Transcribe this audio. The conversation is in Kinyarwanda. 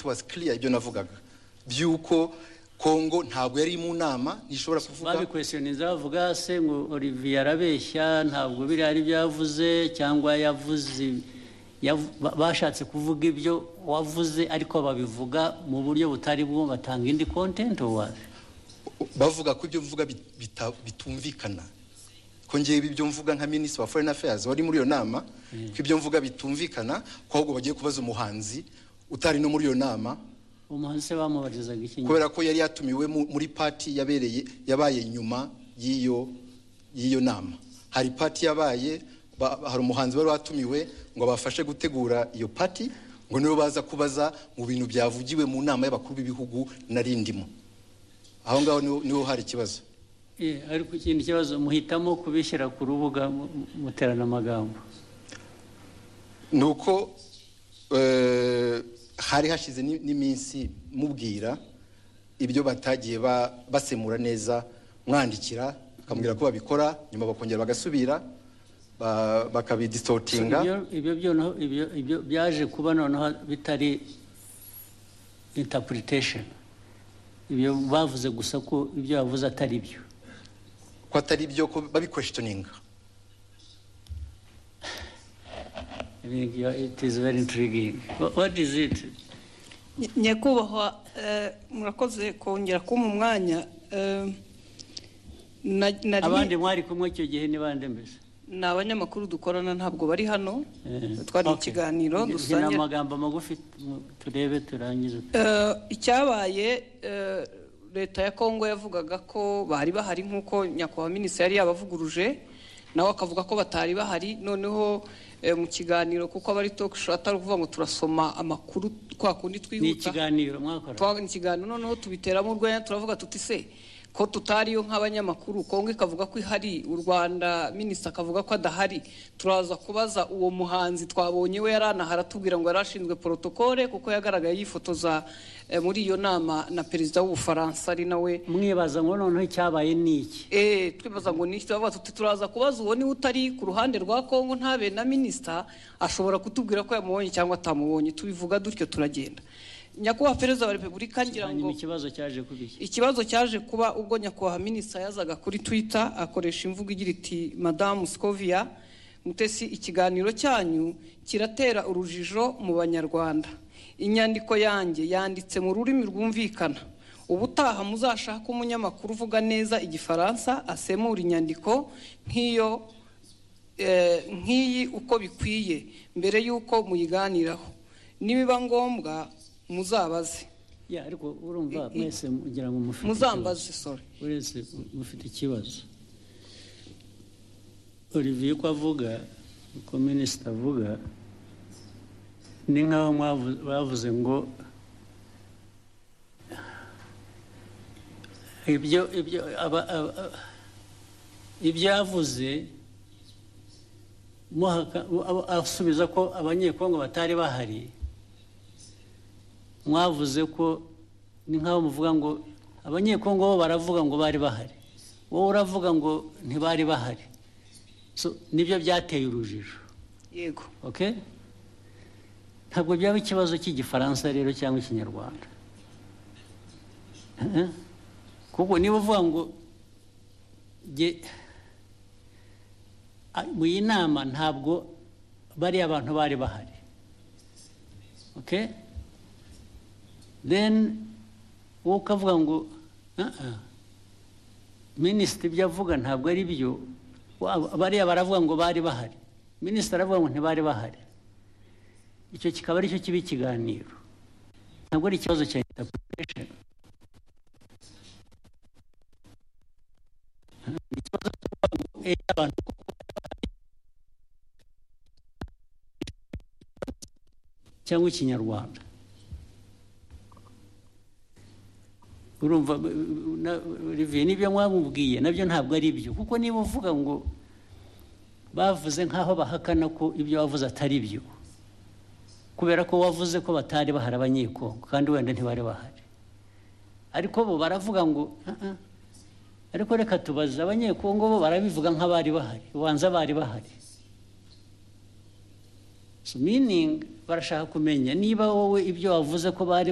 was clear ibyo navugaga by'uko kongo ntabwo yari mu nama ntishobora kuvuga babikwesiyoniza bavuga se ngo olivier arabeshya ntabwo biriya ari byavuze cyangwa yavuze yavu- ba- bashatse kuvuga ibyo wavuze ariko babivuga mu buryo butari bwo batanga indi kontenti wawe bavuga ko ibyo mvuga bit- bita- bitumvikana ko ngewe ibyo mvuga nka minisitiri wa foreign affairs wari muri iyo nama ko ibyo mvuga bitumvikana ko ahubwo bagiye kubaza umuhanzi utari no muri iyo nama umuhanzi se bamubarizaga iki nyuma kubera ko yari yatumiwe mu- muri pati yabereye yabaye nyuma y'iyo y'iyo nama hari pati yabaye ba- hari umuhanzi wari watumiwe ngo abafashe gutegura iyo pati ngo nibo baza kubaza mu bintu byavugiwe mu nama y'abakuru b'ibihugu nari ndimo aho ngaho niho- niho hari ikibazo Eh, ariko ikindi kibazo muhitamo kubishyira ku rubuga mu- mu- muterana amagambo ni uko eh, hari hashize ni- n'iminsi mubwira ibyo batagiye ba- basemura neza mwandikira bakamubwira ko babikora nyuma bakongera bagasubira ba- ibyo bakabidistortinga ibyo byo noneho ibyo ibyo byaje kuba noneho bitari interpretation ibyo bavuze gusa ko ibyo yavuze atari byo ko atari ibyo ko babikwesitoninga I mean, you are- it is very intriguing. Wha- What is it? Ny- nyakubahwa eh, murakoze kongera kumpa umwanya eh, na- nari- abandi mwari kumwe icyo gihe ni bande mbese ni abanyamakuru dukorana ntabwo bari hano Eh, twari mu okay. kiganiro Iki- iki ni dusangira amagambo magufi tu- turebe turangize Eh, icyabaye eh, leta ya kongo yavugaga ko bari bahari nk'uko nyakubahwa minisitiri yari yabavuguruje nawe akavuga ko batari bahari noneho eh, mu kiganiro kuko abari talk show atari ukuvuga ngo turasoma amakuru twa kundi ni twihuta ikiganiro mwakora twabona ikiganiro noneho tubiteramo urwenya turavuga tuti se ko tutariyo nk'abanyamakuru kongo ikavuga ko ihari u rwanda minisita akavuga ko adahari turaza kubaza uwo muhanzi twabonye we yaranahara tubwira ngo yari ashinzwe porotokole kuko yagaragaye yifotoza eh, muri iyo nama na perezida w'ubufaransa ari nawe mwibaza ngo noneho icyabaye ni iki Eh, twibaza ngo ni iki? Turavuga tuti turaza kubaza uwo niwe utari ku ruhande rwa kongo ntabe na minisita ashobora kutubwira ko yamubonye cyangwa atamubonye tubivuga dutyo turagenda nyakubahwa perezida wa repubulika ngira ngo hanyuma ikibazo cyaje kuba iki ikibazo cyaje kuba ubwo nyakubahwa minisita yazaga kuri twitter akoresha imvugo igira iti madamu scovia mutesi ikiganiro cyanyu kiratera urujijo mu banyarwanda inyandiko yanjye yanditse mu rurimi rwumvikana ubutaha muzashake umunyamakuru uvuga neza igifaransa asemura inyandiko nk'iyo eh, nk'iyi uko bikwiye mbere y'uko muyiganiraho nibiba ngombwa muzabaze Ya, ariko urumva I- i- mwese ngira ngo mufite muzambaze sorry ikibazo. uretse mufite ikibazo olivier ko avuga uko minisita avuga ni nk'aho mwavu- bavuze ngo ibyo ibyo aba- aba- aba- ibyo yavuze muhaka- abo- asubiza ko abanyekongo batari bahari mwavuze ko ni nk'aho muvuga ngo abanyekongo bo baravuga ngo bari bahari wowe uravuga ngo ntibari bahari So, nibyo byateye urujijo yego okay? ntabwo byaba ikibazo cy'igifaransa rero cyangwa ikinyarwanda Eh? kuko niba uvuga ngo "Jye- a- mu iyi nama ntabwo bariya bantu bari bahari okay? then wowe ukavuga ngo "Ah, ah, minisitiri ibyo avuga ntabwo ari byo wa- bariya baravuga ngo bari bahari minisitiri aravuga ngo ntibari bahari icyo kikaba aricyo kiba ikiganiro ntabwo ari ikibazo cya interpretation ikibazo cyo kuvuga ngo "Eh, abantu koko bari bahari." cyangwa ikinyarwanda urumva b- b- na- Olivier n'ibyo mwamubwiye nabyo ntabwo ari byo kuko niba uvuga ngo bavuze nk'aho bahakana ko ibyo wavuze atari byo kubera ko wavuze ko batari bahari abanyekongo kandi wenda ntibari bahari ariko bo baravuga ngo "Ah, ah, ariko reka tubaze abanyekongo bo barabivuga nk'abari bahari ubanza bari bahari so meaning barashaka kumenya niba wowe ibyo wavuze ko bari